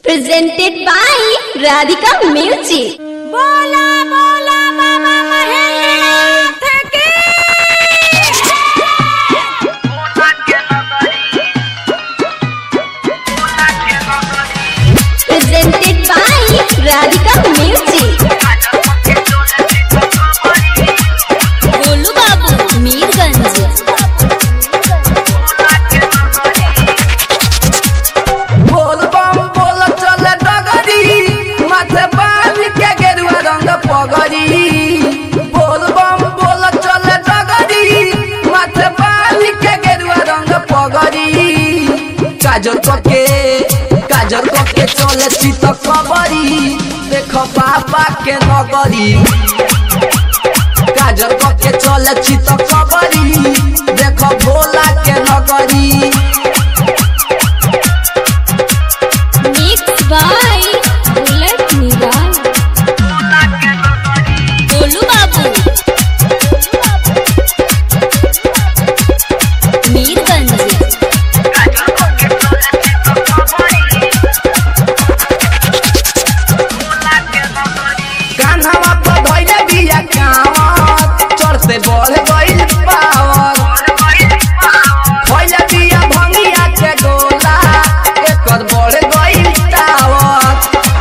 presented by Radhika Music. बोला बोला बाबा महेंद्रनाथ की Presented by Radhika Music. Golu बाबू मीरगंज बोल बम बोल चल डगरी माथे बांध के गेरुआ रंग पगड़ी बोल बम बोल चल डगरी माथे बांध के गेरुआ रंग पगड़ी काजल के काजल के चले चित कबरी देख बाबा के नगरी काजल के चले चित कबरी देख भोला के नगरी Mixed by Bullet Niral. Golu बाबू मीरगंज कान्हवा पर धइले बिया कांवर चढ़ते बढ़ गइल पावर खइले बिया भंगिया के गोला एकर बढ़ गइल टावर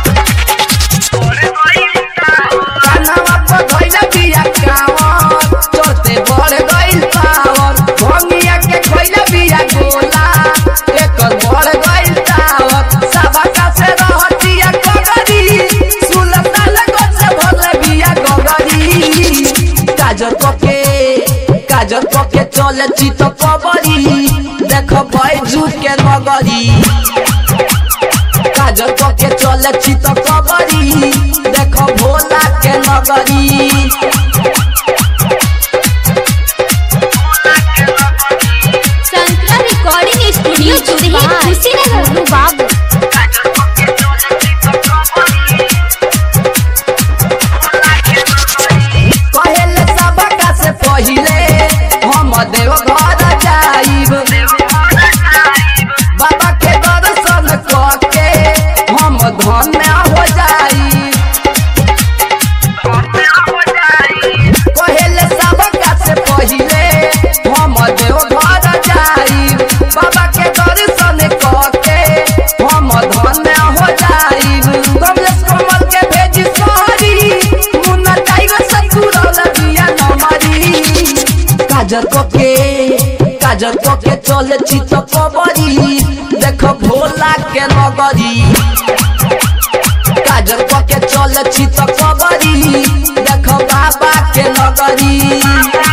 कान्हवा पर धइले बिया कांवर चढ़ते बढ़ गइल पावर भंगिया के खइले बिया गोला एकर बढ़ गइल टावर सबका से रहतिया कगरी सुलतान से भरले बिया गगरी काजर पके काजर पके चले चित कबरी देख बैजू के नगरी काजर पके चले चित कबरी देख भोला के नगरी संतरा रिकॉर्डिंग स्टूडियो चुरही खुशी गोलू बाबू कहेले सबका से पहिले हम देव घर जाइब बाबा के दर्शन करके हम धन्य हो जाइब कहेले सबका से पहिले हम देव घर जाइब बाबा के दर्शन करके हम धन्य हो जाइब कमलेश कमल के भेजी सोहरी मुन्ना टाइगर सतुरल बिया नमरी काजर के काजर के चले चित कबरी देख भोला के नगरी काजर के चले चित कबरी देख बाबा के नगरी